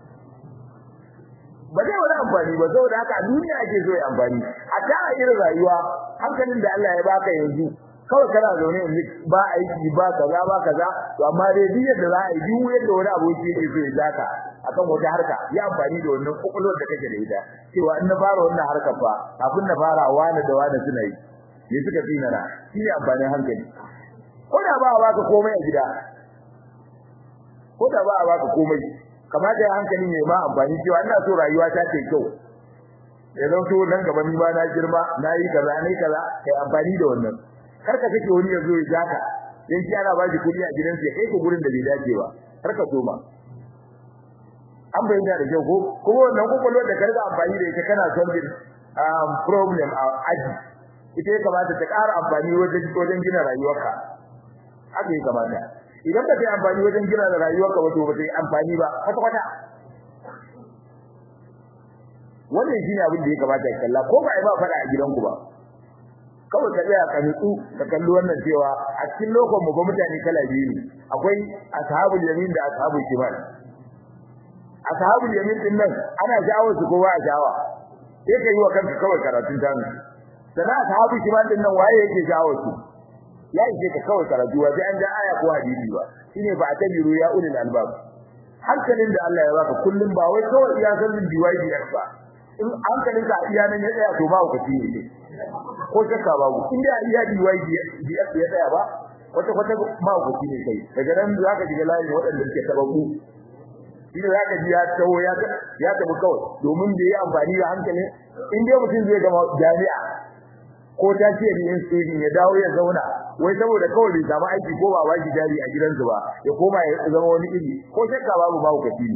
ba zai wani amfani ba saboda haka a duniya ake so ya amfani a ta irin rayuwa hankalin da Allah ya baka yanzu kawai kana zaune yanzu ba aiki ba kaza ba kaza to amma dai duk yadda za a yi duk yadda wani aboki yake so ya zaka akan wata harka ya amfani da wannan kokolwar da kake da ita cewa in na fara wannan harkar fa kafin na fara wani da wani suna yi ne suka tsina na shi ne amfanin hankali ko da ba a baka komai a gida ko da ba a baka komai kamata ya hankali ne ma amfani cewa ina so rayuwa ta ce kyau ya zan so nan gaba ni ma na girma na yi kaza ne kaza kai amfani da wannan kar ka kake wani yazo ya jaka dan shi ana ba shi kudi a gidansa ya kai ka gurin da bai dace ba kar ka soma an bayyana da kyau ko kuma wannan kokolwar da karga amfani da ita kana solving um problem a aji ita ya kamata ta ƙara amfani wajen wajen gina rayuwarka haka ya kamata idan ba ta yi amfani wajen gina rayuwarka ba to ba ta yi amfani ba kwata kwata wannan shine abin da ya kamata ya kalla ko ba ai ba fada a gidanku ba kawai ka tsaya ka nutsu ka kalli wannan cewa a cikin lokacin mu ga mutane kala biyu ne akwai ashabul yamin da ashabul shimal ashabul yamin din nan ana jawo su kowa a jawa sai ka yi wa kanka kawai karatun tamu sana ashabul shimal din nan waye yake jawo su ya ishe ka kawai karatu sai an ja aya ko hadisi ba shine fa atabiru ya ulil albab hankalin da Allah ya baka kullum ba wai kawai iya sanin DYDX ba in hankalin ka iya nan ya tsaya to ba ku ci ne ko shakka babu in da iya DYDX ya tsaya ba wata kwata ma ku ci ne kai daga nan zaka ji layin waɗanda suke tababbu shi ne zaka ji ya tawo ya ya tabu kawai domin da yi amfani da hankalin in dai mutum zai gama jami'a ko ta ce ni in sai ya dawo ya zauna wai saboda kawai bai samu aiki ko ba baki jari a gidansu ba ya koma ya zama wani iri ko shakka babu ba ku kafi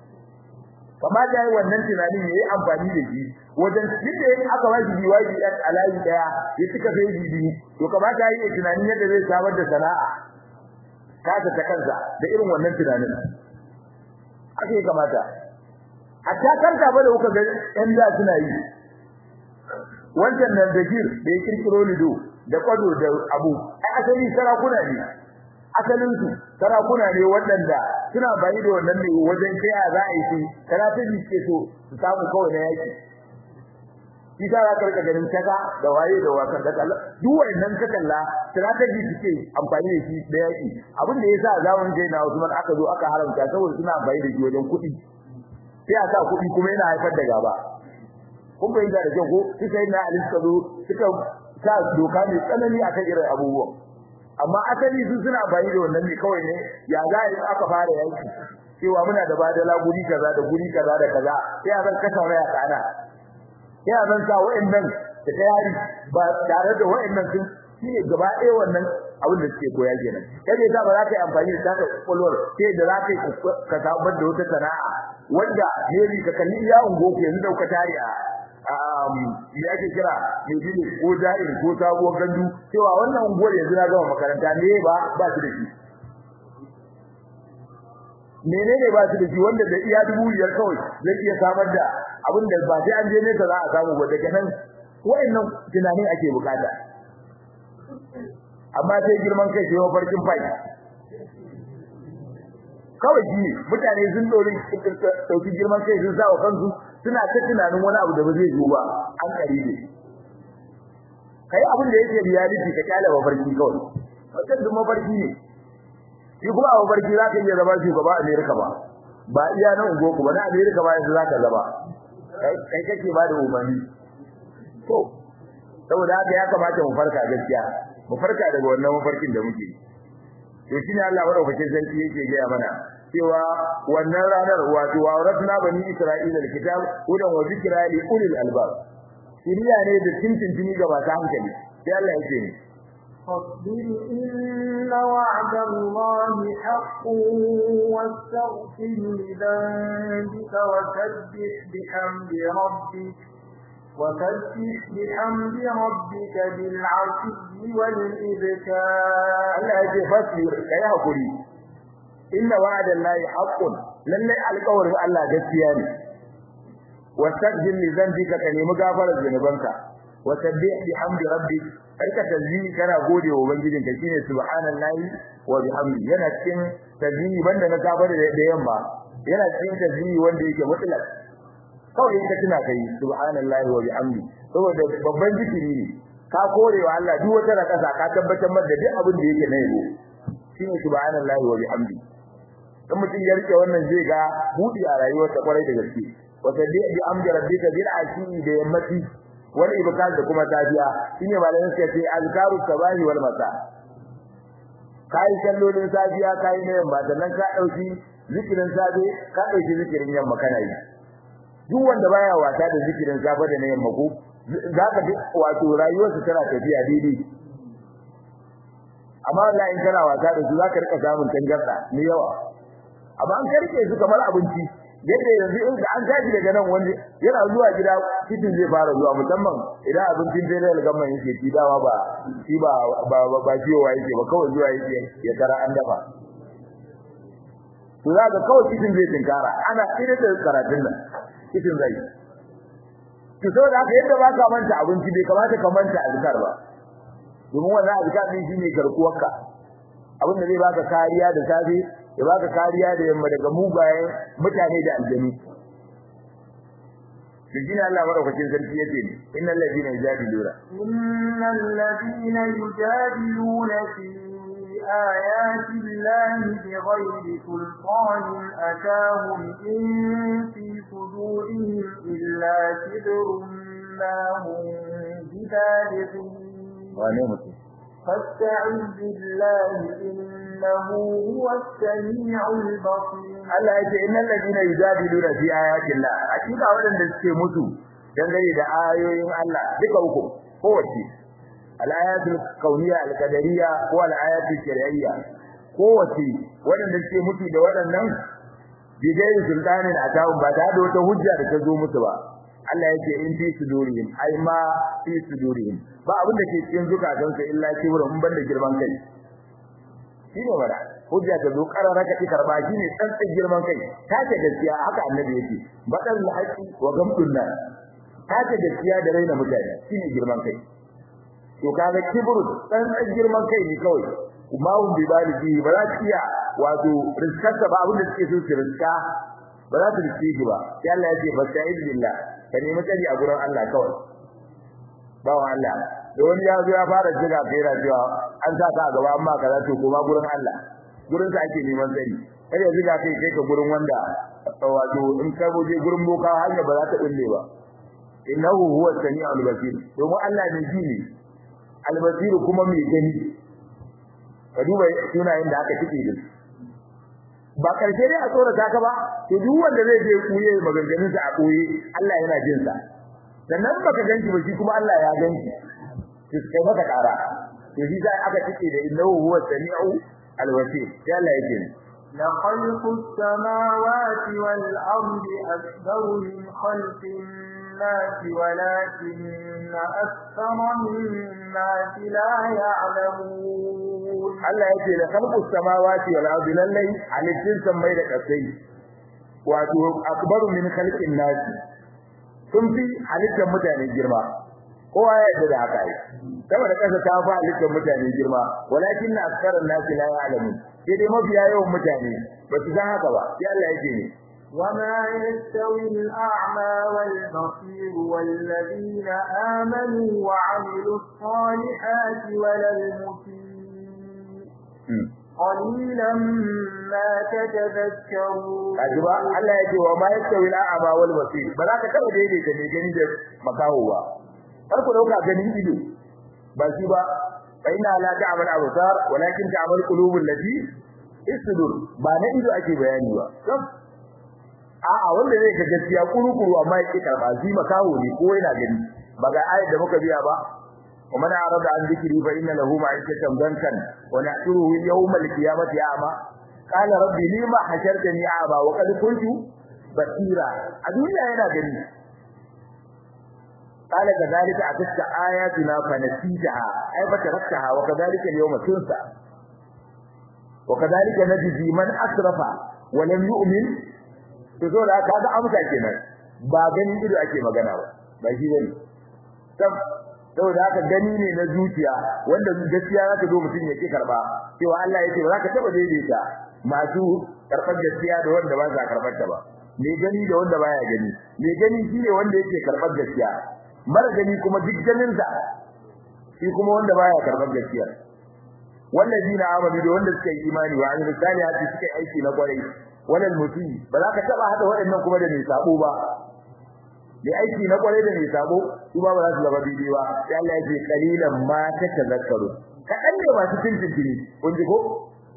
kamata yayi wannan tunanin yayi amfani da shi wajen yadda yake aka ba shi biwaji dan alayi daya ya tuka sai bibi to kamata yayi tunanin yadda zai samar da sana'a kasa ta kansa da irin wannan tunanin ake kamata hatta kanka ba da kuka ga yan da suna yi wancan nan da gir da ya kirkiro lido da kwado da abu ai asali sarakuna ne asalin su sarakuna ne waɗanda suna bayi da wannan ne wajen kai a za a yi su strategy ke so su samu kawai na yaki shi ta zaka rika ganin kaga da waye da wakan da kalla duk wannan ka kalla strategy suke amfani da shi da yaki abin da yasa zaman kai na Usman aka zo aka haramta saboda suna bayi da shi wajen kuɗi sai a sa kuɗi kuma yana haifar da gaba kun bai da kyau ko suka yi na Ali suka zo suka sa doka mai tsanani akan irin abubuwan amma asali su suna bayi da wannan ne kawai ne ya za a yi aka fara yanki cewa muna da badala guri kaza da guri kaza da kaza sai a zan kasa waya kana sai a zan sa wa'annan da tayari ba tare da wa'annan sun shine gaba ɗaya wannan abin da suke koya kenan kai ne za ba za ka yi amfani da taka kwakwalwar sai da za ka yi ka samar da wata sana'a wanda ne ka kalli iya ungo ke yanzu dauka tare a ya ake kira mai bile ko jahil ko sabuwar gandu cewa wannan unguwar yanzu na gama makaranta ne ba ba su da shi menene ba su da shi wanda da iya dubu biyar kawai zai iya samar da abin da ba sai an je nesa za a samu ba daga nan wa'annan tunanin ake bukata amma sai girman kai sai mafarkin fai kawai shi mutane sun dori dauki girman kai sun sa wa kansu suna ta tunanin wani abu da ba zai zo ba an kare ne kai abin da yake reality ka kyale mafarki kawai wannan duk mafarki ne shi kuma a mafarki za ka iya zama shugaba a Amerika ba ba iya nan ungo ku ba na Amerika ba yanzu za ka zama kai kake ba da umarni to saboda haka ya kamata mu farka gaskiya mu farka daga wannan mafarkin da muke to shine Allah madaukakin sarki yake gaya mana cewa wannan ranar wato waratna bani isra'ila alkitab hudan wa zikra li ulil albab shiriya ne da tintintini ga masu hankali sai Allah yake ne فاصبر إن وعد الله حق واستغفر لذنبك وسبح بحمد ربك وسبح بحمد ربك بالعشي والإبكار Allah yake fasbir kai hakuri inna wa'ada Allah haqqun lalle alƙawarin Allah gaskiya ne wastaghfir li dhanbika ka nemi gafarar zunubanka wasabbih bihamdi rabbik karka tasbihi kana gode wa ubangijinka shine subhanallahi wa bihamdi yana cikin tasbihi banda na gafara da yamma yana cikin tasbihi wanda yake mutlaq kawai ka tuna kai subhanallahi wa bihamdi saboda babban zikiri ne ka kore wa Allah duk wata rakasa ka tabbatar mar da duk abin da yake na yabo shine subhanallahi wa bihamdi dan mutum ya rike wannan zai ga budi a rayuwarsa kwarai da gaske wa sabbi bi amdi rabbika bil ashi da yammati wal ibkar da kuma tafiya shine malamin sai ce azkaru sabahi wal masa kai sallolin safiya kai ne yamma sannan ka dauki zikirin safe ka dauki zikirin yamma kana yi duk wanda baya wata da zikirin safe da na yamma ko zaka ji wato rayuwarsa tana tafiya daidai amma wallahi in kana wata da su zaka rika samun tangarda ne yawa amma an karke su kamar abinci yadda yanzu in an tashi daga nan wanda yana zuwa gida cikin zai fara zuwa musamman idan abincin federal government yake ci dawa ba shi ba ba ba ciwowa yake ba kawai zuwa yake ya tara an dafa to za ka kawai cikin zai tinkara ana irin da karatun nan cikin zai to saboda haka yadda ba ka manta abinci bai kamata ka manta azkar ba domin wannan azkar din shine garkuwarka abin da zai baka kariya da safe ya baka kariya da yamma daga mugayen mutane da aljanu to shine Allah madaukakin sarki yace ni innal ladina yujadiluna innal ladina yujadiluna fi ayati llahi bighayri sultanin atahum in fi sudurihim illa kibrun ma hum bibalighin wane mutum فاستعذ بالله إنه هو السميع البصير Allah yake innal ladina yujadiluna fi ayatin Allah hakika wadanda suke mutu dangane da ayoyin Allah duka uku kowace al-ayatul kauniyya al-qadariyya ko al-ayatul shar'iyya kowace wadanda suke mutu da wadannan bidai sultanin atawun ba da wata hujja da ta zo musu ba Allah yake in fi sudurihim ai ma fi sudurihim ba abin da ke cikin zukatansu illa kibrin mun banda girman kai shine wada hujja ta zo karara ka ti karba shine tsantsan girman kai ta ce gaskiya haka annabi yake badal haqi wa gamdun nas ta ce gaskiya da raina mutane shine girman kai to kaga kibru tsantsan girman kai ne kawai kuma hum bi baligi ba za su iya wato riskarsa ba abin da suke so su riska ba za su riske shi ba sai Allah ya ce fasta'id billah ka nemi tsari a gurin Allah kawai bawan Allah da wani ya zo ya fara jiga kai da cewa an sa ka a gaba amma kaza to kuma gurin Allah gurin sa ake neman tsari kar ya ziga kai kai ka gurin wanda wato in ka je gurin boka hanya ba za ta bulle ba innahu huwa samiul basir domin Allah ne ji ne albasir kuma mai gani ka duba sunayen da aka tike da ba karshe dai a tsora ka ba to duk wanda zai je kuye maganganun sa a koye Allah yana jin sa sannan baka ganki ba shi kuma Allah ya ganki ki kai maka kara to shi sai aka tike da innahu huwa samiu الوسيل يا لا يجن لخلق السماوات والأرض أكبر من خلق الناس ولكن أكثر الناس لا يعلمون الله يجي لخلق السماوات والأرض للي عن الجنس ميدا كسي وأتو أكبر من خلق الناس sun fi halittar mutane girma kowa ya yarda da haka saboda kasa ta fa halittar mutane girma walakin na askaran nasi la ya'lamu sai dai mafiya yawan mutane ba su san haka ba sai Allah yake ne وما يستوي الأعمى والبصير والذين آمنوا وعملوا الصالحات ولا المسيء قليلا ما تتذكرون kajiba Allah yake wa ma yastawi al-a'ma wal basir ba za ka taba daidaita ne gani da makaho ba har ku dauka ganin ido ba shi ba fa inna la ta'mal absar walakin ta'mal qulubul lati isdur ba na ido ake bayani ba a'a wanda zai ga gaskiya kurukuru amma yake karba shi makaho ne ko yana gani ba ga ayat da muka biya ba ومن أعرض عن ذكري فإن له معيشة ضنكا ونحشره يوم القيامة أعمى قال ربي لما حشرتني أعمى وقد كنت بصيرا الدنيا هنا جميل قال كذلك أتتك آياتنا فنسيتها أي فتركتها وكذلك اليوم تنسى وكذلك نجزي من أسرف ولم يؤمن تقول هذا أمسا كنا ba ganin ido ake magana ba ba shi bane saboda haka gani ne na zuciya wanda gaskiya zaka zo mutum yake karba cewa Allah yake ba zaka taba daidaita masu karbar gaskiya da wanda ba za karbar ta ba me gani da wanda baya gani me gani shine wanda yake karbar gaskiya mara gani kuma duk ganin sa shi kuma wanda baya karbar gaskiya wallazina amanu da wanda suka yi imani wa amilu salihati suka yi aiki na kwarai wannan mutum ba za ka taba hada waɗannan kuma da mai sabo ba da aiki na kwarai da mai sabo su ba za su zama daidai ba sai Allah ya ce qalilan ma tatazakkaru kadan ne masu tintintini kun ji ko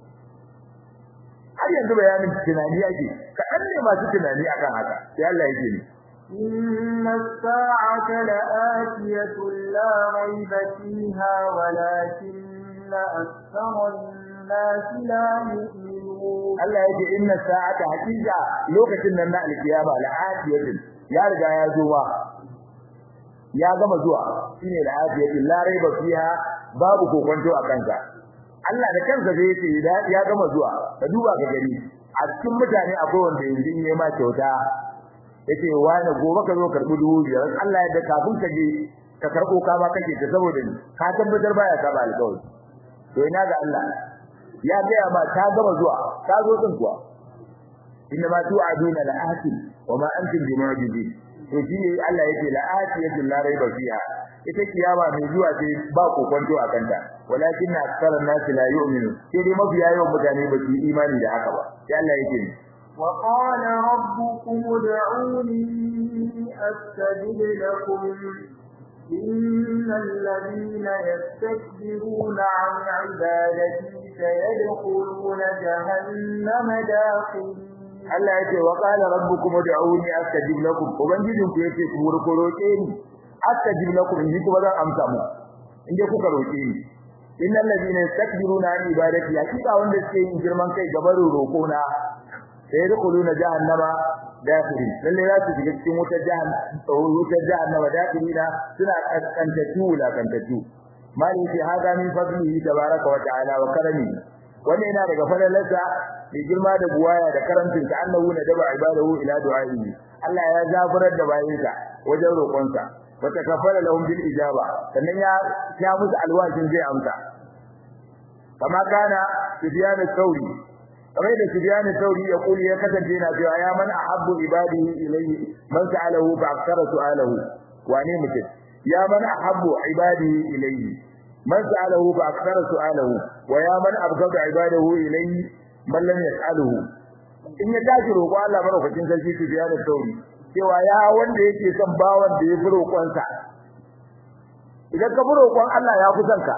har yanzu bayanin tunani yake kadan ne masu tunani akan haka sai Allah ya ce ni إن الساعة لآتية لا ريب فيها ولكن أكثر الناس لا يؤمنون Allah ya ce inna sa'ata haqiqa lokacin nan na alkiyama la'atiyatin ya riga ya zo ba ya gama zuwa shine la'atiyatin la raiba fiha babu kokonto a kansa Allah da kansa zai ce ya gama zuwa ka duba ka gani a cikin mutane akwai wanda yanzu in ma kyauta yace wani gobe ka zo karbi dubu biyar Allah ya da kafin ka je ka karbo ka ba kake ta saboda ni ka tabbatar baya ka ba alƙawari to ina ga Allah ya ga ma ta gama zuwa ta zo din kuwa inna ma tu'aduna la'atin wa ma antum bimu'jizin to shi ne Allah yake la atiyatul la raiba fiha ita kiyama mai zuwa ce ba kokonto a kanta walakin aktharun nas la yu'minu sai dai mafiya yawan mutane ba su yi imani da haka ba sai Allah yake وقال ربكم ادعوني أستجب لكم إن الذين يستكبرون عن عبادتي سيدخلون جهنم داخلين Allah ya ce wa qala rabbukum ud'uni astajib lakum ubangijin ku yace ku roƙo roƙe ni astajib lakum in kuma zan amsa mu inde kuka roƙe ni innal ladina yastakbiruna an ibadati hakika wanda suke yin girman kai gaban roƙo na sai yadkhuluna jahannama dakhilin lalle za su shiga cikin wutar jahannama wutar jahannama dakhilina suna kaskantatu la kantatu mali fi hada min fadlihi tabaraka wa ta'ala wa karami wannan yana daga fadalarsa mai girma da buwaya da karantin ta annahu na daba ibadahu ila du'a'i Allah ya zaburar da bayinsa wajen roƙonsa wa takaffala lahum bil ijaba sannan ya ya musu alwashin zai amsa kama kana sufyan al-thawri kamar da sufyan al-thawri ya kuli ya kasance yana cewa ya man ahabbu ibadihi ilayhi man sa'alahu fa akthara su'alahu wane mutum ya man ahabbu ibadihi ilayhi man sa'alahu fa akthara su'alahu wa ya man abghada ibadahu ilayhi man lam yas'aluhu in ya tashi roƙo Allah madaukakin sarki su biya da sauri cewa ya wanda yake son bawan da ya fi roƙonsa idan ka fi roƙon Allah ya fi son ka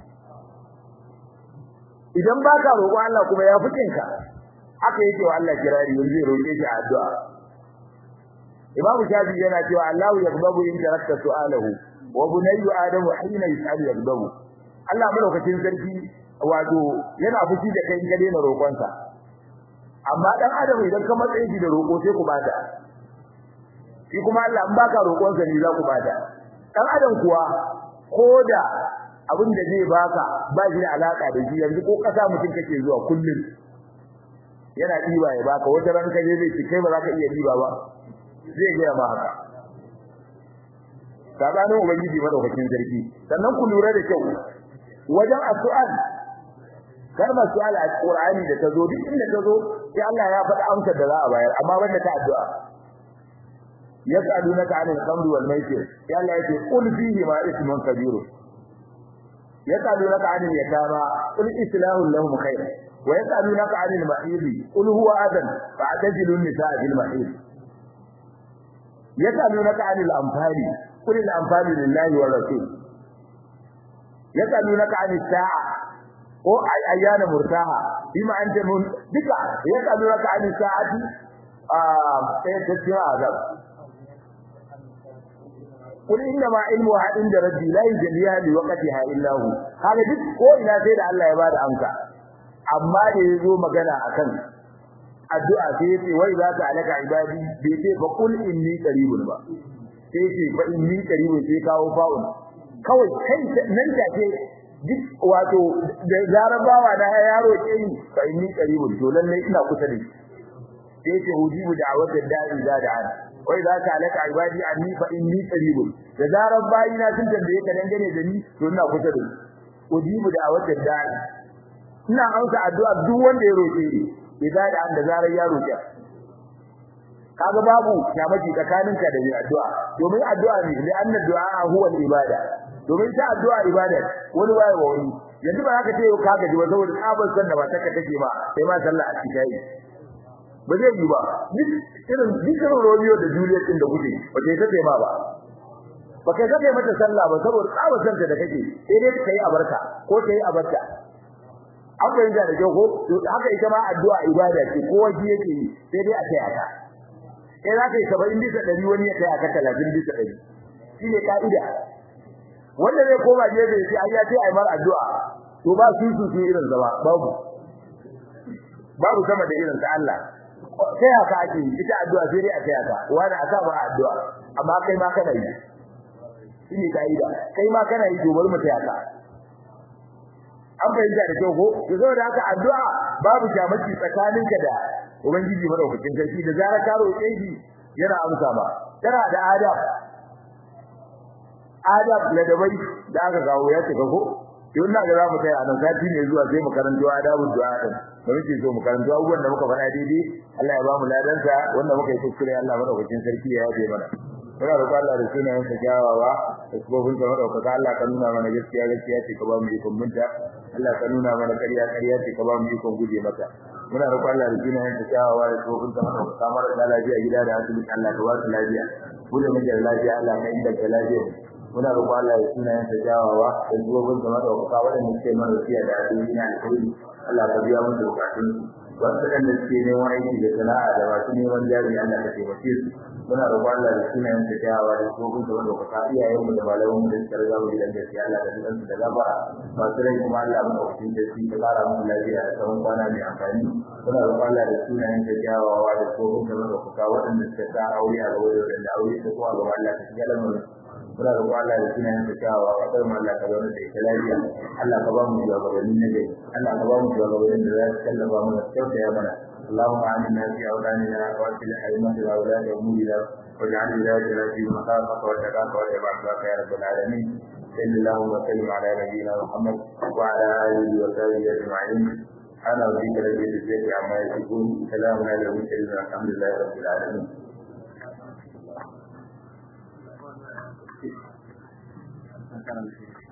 idan baka roƙon Allah kuma ya fi kinka haka yake wa Allah kirari yanzu ya roƙe shi a addu'a Imam Shafi yana cewa Allahu yaqbabu in tarakta su'alahu wa bunayyu adamu hina yas'alu yaqbabu Allah madaukakin sarki wato yana fushi da kai ga daina roƙonsa amma dan adam idan ka matsaye shi da roƙo sai ku bada shi kuma Allah in baka roƙonsa ne za ku bada dan adam kuwa koda abin da zai baka ba shi da alaka da shi yanzu ko kasa mutum kake zuwa kullum yana diba ya baka wata ran ka je zai ci kai ba za ka iya diba ba zai ga ma haka sabanin ubangiji madaukakin sarki sannan ku lura da kyau wajen addu'a kalmar su'al a Qur'ani da tazo duk inda tazo sai Allah ya faɗa amsar da za a bayar amma banda ta addu'a yas'alunaka 'anil khamri wal maisir sai Allah yake qul fihi ma ismun kabir yas'alunaka 'anil yatama qul islahu lahum khair wa yas'alunaka 'anil mahid qul huwa adan fa'tazilu an-nisaa fil mahid yas'alunaka 'anil anfali qul al-anfalu lillahi wa rasul yas'alunaka 'anis sa'a ko ayyana murtaha bima anta mun duka yas'alunaka 'anis sa'ati ah sai ta cikin azab قل انما علمها عند ربي لا يجليها لوقتها الا هو kaga duk ko ina sai da Allah ya bada amsa amma da yazo magana akan addu'a sai yace wai za ta alaka ibadi bai ce ba kul inni qaribun ba sai ce ba inni qaribun sai kawo fa'un kawai kai nan take duk wato da zarabawa da yaro ke ni fa inni qaribun to lalle ina kusa da shi sai ce ujibu da'wata da'i da da'a wai za ka alaka ibadi anni fa inni qaribun da zarar bayina sun tambaye ka dangane da ni to ina kusa da su ujibu da awatar da'i ina amsa addu'a duk wanda ya roke ni idan da da zarar ya roke kaga babu kyamaci tsakaninka da mai addu'a domin addu'a ne li anna du'a huwa al-ibada domin ta addu'a ibada wani waye wa wani yanzu ba za ka ce ka gaji ba saboda tsabar san da ba ta take ba sai ma sallah a cikin ba zai yi ba duk irin dukkan Romeo da Juliet din da kuke ba kai take ma ba ba kai take mata sallah ba saboda tsabar santa da kake sai dai kai abarka ko kai abarka an bayyana da ko to haka ita ma addu'a ibada ce ko waje yake yi sai dai a kai aka sai za ka yi 70 bisa 100 wani ya kai aka 30 bisa 100 shine kaida wanda zai koma gefe sai ai ya ce ai mar addu'a to ba su su su irin zama babu babu sama da irin ta Allah sai haka ake ita addu'a sai dai a kai haka wani aka ba addu'a amma kai ma kana yi shine kaida kai ma kana yi gobar mu kai haka an bayyana da kyau ko to saboda haka addu'a babu jamaci tsakaninka da ubangiji madaukakin sarki da zarar ka roƙe shi yana amsa ba tana da adab adab na dabai da aka kawo ya ce ko yau na ga za mu kai a nan sati ne zuwa sai mu karanto adabul du'a din da muke so mu karanto abubuwan da muka faɗa daidai Allah ya ba mu ladansa wanda muka yi kuskure Allah madaukakin sarki ya yafe mana muna roƙon Allah da sunayen sa kyawawa da kofin sa madaukaka Allah ka nuna mana gaskiya gaskiya ce ka ba mu ikon munta Allah ka nuna mana ƙarya ƙarya ce ka ba mu ikon guje mata muna roƙon Allah da sunayen sa kyawawa da kofin sa madaukaka mara da lafiya gida da asibiti Allah ka ba su lafiya mu da muke da lafiya Allah ka inganta lafiya muna roƙon Allah da sunayen sa kyawawa da kofin sa madaukaka waɗanda suke mana lafiya da asibiti na alheri Allah ka biya musu bukatun wasu da suke neman aiki da sana'a da masu neman jari Allah ka taimake su muna roƙon Allah da sunayen ta kyawawa da kofin da wanda ka iyayenmu da malamanmu da suka riga mu gidan gaskiya Allah da dukan su da gafara masu rai kuma Allah mu ɗauki da su ka ƙara musu lafiya da tsawon kwana mai amfani muna roƙon Allah da sunayen ta kyawawa da kofin da wanda ka waɗanda suka sa aure a gaba da wanda aure ta kuma gaba Allah ka shiga lamarin muna roƙon Allah da sunayen ta kyawawa kasar mu Allah ka zauna da ita lafiya Allah ka ba mu shugabanni na gari Allah ka ba mu shugabannin da za su tallafa mana su kyautaya mana اللهم آمنا في أولادنا وأصلح أئمتنا ولاة أمورنا واجعل ولايتنا في مخافك وتقاك وتبعك يا رب العالمين صلى اللهم وسلم على نبينا محمد وعلى آله وصحبه أجمعين أنا أريد رب العزة عما يصفون سلام على المرسلين والحمد لله رب العالمين Thank you.